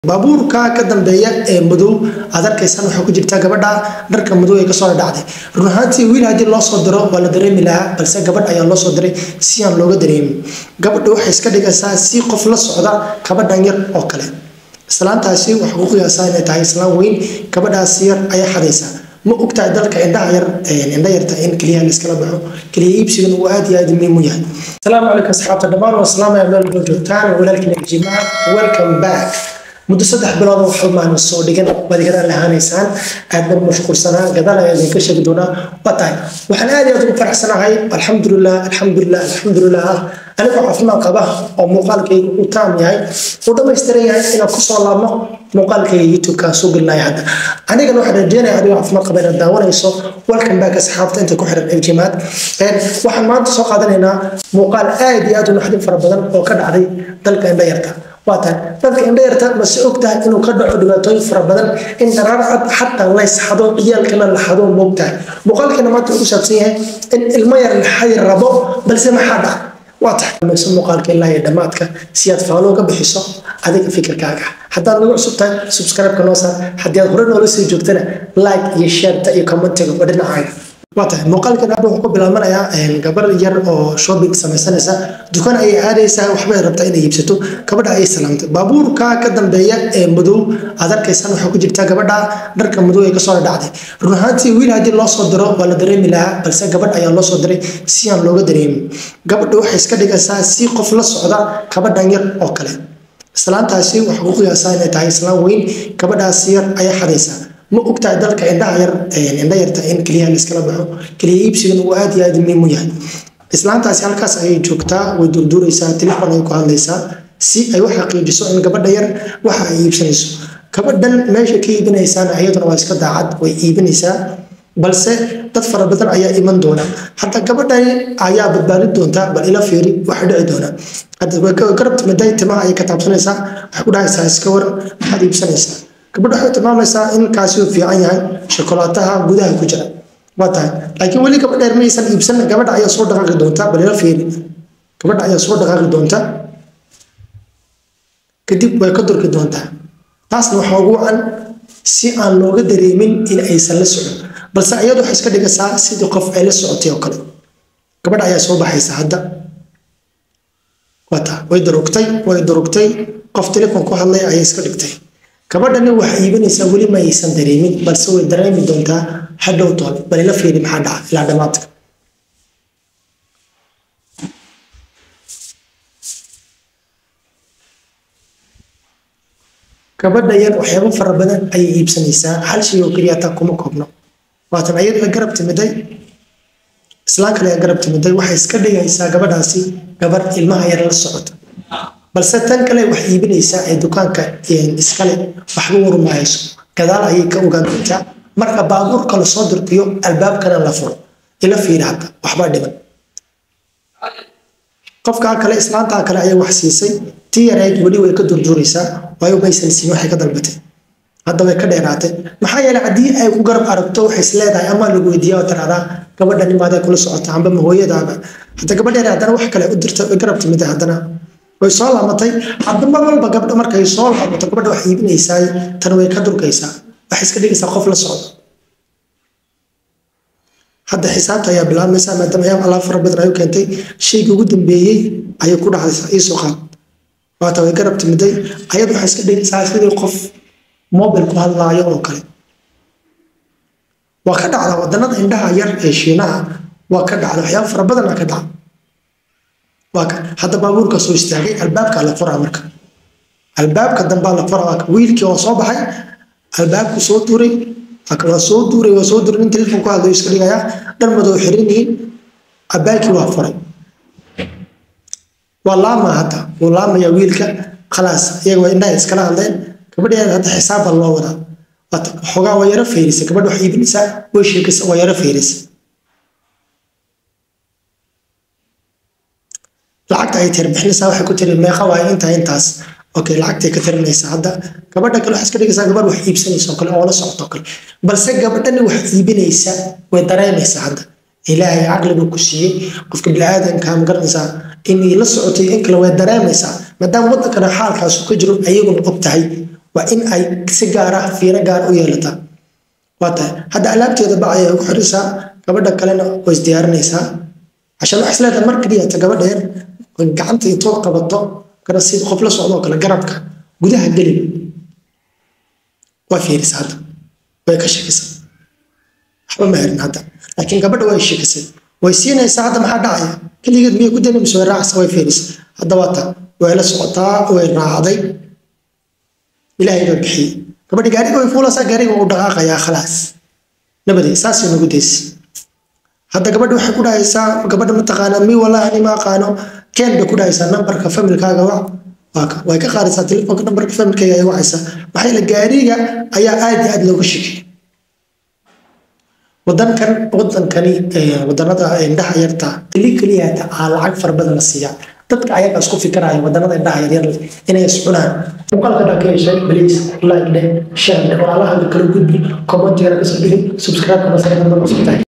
baabuurka ka dambeeya ee madow aad arkaysaan waxaa ku jirta gabadha dharka madow ee kasoo dhacday run ahaantii wiil haddii loo soo diro waa la dareemi lahaa balse gabadh ayaa loo soo diray si aan looga dareemin gabadha waxay iska dhigaysaa si qof la socda gabadhan yar oo kale islaantaasi waxaa ku qiyaasaa inay tahay islaan weyn gabadhaas yar ayaa xadaysaa ma ogtahay dalka indhaha yar indha yarta in keliyaha laiskala baxo keliya iibsigan uu aad iyo aad muhiim u yahay asalaamu calaykum asxaabta dhammaan waa salaamaya meel walba joogtaan walaalkiina jimac welcome back muddo saddex bilood oo xalmaan soo dhigan baad igadaan lahaanaysaan aad baan mashquulsanaa gadaal ayaa idinka sheegi doonaa waa tahay waxaan aad iyo aad ugu faraxsanahay alxamdulilah alxamdulilah alxamdulilah anigoo caafimaad qaba oo muuqaalkayga uu taam yahay uu dhammaystiran yahay inaan kusoo laabno muuqaalkayga youtube-kaan soo gelinaya hadda anigana waxaan rajeynaya adigoo caafimaad qaba inaad daawanayso welcome back asxaabta inta ku xiran efjimaad waxaan maanta soo qaadanaynaa muuqaal aad iyo aad u naxdin fara badan oo ka dhacday dalka indha yarta waa tahay dadka indha yarta mase og tahay inuu ka dhaco dhibaatooyin fara badan in daraarcad xataa laysxado ciyaalkana la xado moog tahay muuqaalkeena maanta wuxuu saabsan yahay in ilmo yar la xadi rabo balse maxaa dhaca waa tahay mayso muuqaalka ilaa iyo dhammaadka si aad faalo uga bixiso adiga fikirkaaga haddaad nagu cusub tahay subscribe-ka noo saar haddii aad hore noola sii joogtana like iyo shareta iyo commentiga waa dhinacaaga waa tahay muuqaalkan hadda wuxuu ku bilaabanayaa gabar yar oo shopping samaysanaysa dukaan ayay aadaysaa waxbay rabtaa inay iibsato gabadha ayay salaamtay baabuurka ka dambeeya ee madow aad arkaysaan waxaa ku jirta gabadha dharka madow ee kasoo dhacday run ahaantii wiil haddii loo soo diro waa la dareemi lahaa balse gabadh ayaa loo soo diray si aan looga dareemin gabadha waxay iska dhigaysaa si qof la socda gabadhan yar oo kale islaantaasi waxaa ku qiyaasaa inay tahay islaan weyn gabadhaas yar ayaa xadaysaa ma ogtahay dalka indhaha yar indha yarta in keliyaha laiskala baxo keliya iibsigan uu aad iyo aad muhiim u yahay islaantaasi halkaas ayay joogtaa way durduuraysaa telefon ayay ku hadlaysaa si ay u xaqiijiso in gabadha yar waxa ay iibsanayso gabadhan meesha ka iibinaysaana iyaduna waa iska daacad way iibinaysaa balse dad fara badan ayaa iman doona hadda gabadhani ayaa badbaadin doonta bal ila fiiri waxa dhici doona garab timiday timaha ayay ka taabsanaysaa waxay ku dhahaysaa iska war maxaad iibsanaysaa gabadha waxay tilmaamaysaa in kaasi uu fiican yahay shokolaataha gudaha ku jira waa tahay laakiin weli gabadheer maysan iibsan gabadha ayaa soo dhaqaaqi doonta bal ila fiiri gabadha ayaa soo dhaqaaqi doonta kadib way ka durki doontaa taasna waxaa ugu wacan si aan looga dareemin in aysan la socon balse iyadu waxay iska dhigaysaa sidii qof ay la socotay oo kale gabadha ayaa soo baxaysa hadda waa taa way durugtay way durugtay qof telefon ku hadlay ayay iska dhigtay gabadhani waxay iibinaysaa weli ma aysan dareemin balse way dareemi doontaa hadhow doon bal ila fiiri maxaa dhaca ilaa dhammaadka gabadha yar waxyaabo fara badan ayay iibsanaysaa hal shay oo keliya taa kuma koobno waatan ayada garab timiday islaan kale garab timiday waxay iska dhigaysaa gabadhaasi gabar ilmaha yar la socota balse tan kale wax iibinaysaa ee dukaanka iskale waxba warmahayso gadaal ayay ka ogaan doontaa marka baabuurka lasoo dirqiyo albaabkana la furo ila fiiri hadda waxbaa dhiman qofkaa kale islaantaa kale ayaa wax siisay tii yareed weli way ka durduuraysaa waayo maysan siin waxay ka dalbatay hadda way ka dheeraatay maxaa yeelay haddii ay ku garab aragto waxay is leedahay ama lagu weydiiya oo tiraahdaa gabadha nimaaday kula socota amba ma hooyadaaba hadda gabadheer haddana wax kale u dirta way garab timida haddana way soo laamatay hadda mar walba gabdha markay soo laamato gabadha wax iibinaysaa tan way ka durkaysaa waxay iska dhigaysaa qof la socda hadda xisaabta ayaa bilaabmaysaa maadaama ayaab alaab fara badan ayu keentay shaygii ugu dambeeyey ayay ku dhacdaysaa iisoo qaad waata way garab timiday ayad waxay iska dhigaysaa sidii qof mobil ku hadlaayo oo kale waa ka dhacda wadanada indhaha yar ee shiinaha waa ka dhacda waxyaaba fara badana ka dhaca waa ka hadda baabuurka soo istaagay albaabka la furaa marka albaabka dambaa la furaa wiilkii oo soo baxay albaabku soo duuray waa soo duuray waa soo duuray nin telefon ku hadlayo iska dhigayaa dhar madow xiran yihiin abaakii waa furay waa laama hadda wuu laamayaa wiilka khalaas iyaga waa indhaha iskala hadleen gabadheeda hadda xisaab baa loo wadaa xogaa waa yaro feerisa gabadha wax iibinaysaa way sheekaysa waa yaro feerisa lacagta ay tir bixinaysaa waxay ku tiri meeqa waayo intaa intaas okay lacagtay ka tirinaysaa hadda gabadha kale waxay iska dhigaysaa gabadh wax iibsanaysa oo kale oo la socota oo kale balse gabadhani wax iibinaysa way dareemaysaa hadda ilaahay caqliga ku siiyey qofka biniaadanka ma garanaysaa inay la socotay in kale way dareemaysaa maadaama wadankana xaalkaasu ka jiro ayaguna og tahay waa in ay si gaar ah fiiro gaar u yeelataa waa tahay hadda alaabteeda bacay ay ku xiraysaa gabadha kalena way isdiyaarinaysaa cashan waxay isleedahay mar keliyata gabadha yar gacanta intoo qabato kana si qof la socdo oo kale garabka gudaha gelin way fiirisa hadda way ka shakisa waxba ma herin hadda laakiin gabadha way shakisay way siinaysaa hadda maxaa dhacaya keligeed miyay ku dani mise way raacaysa way fiirisa hadda waa ta way la socotaa way raacday ilaahay baa bixiyey gabadhi gaariga way fuulaysaa gaariga uu dhaqaaqayaa khalaas nabadii saasay nagu daysi hadda gabadha waxay ku dhahaysaa gabadha mataqaana mi wallahi ani ma aqaano keen bay ku dhahaysaa nambarka familkaaga wac waaka way ka qaadaysaa telefoonka nambarka familkayga ay wacaysaa maxaa yeele gaariga ayaa aad iyo aad looga shakiyay wadankan wadankani wadanada indhaha yarta keli keliyata aa lacag fara badan la siiyaa dadka ayaga isku fikiraya wadanada indhaha yaryar inay iscunaan muuqaalka dhaa ka heshay baliis like dheh share dheh walaalaha kala gudbi commentigana kasoo dhigin subscribe kana sarada ma cusubtahay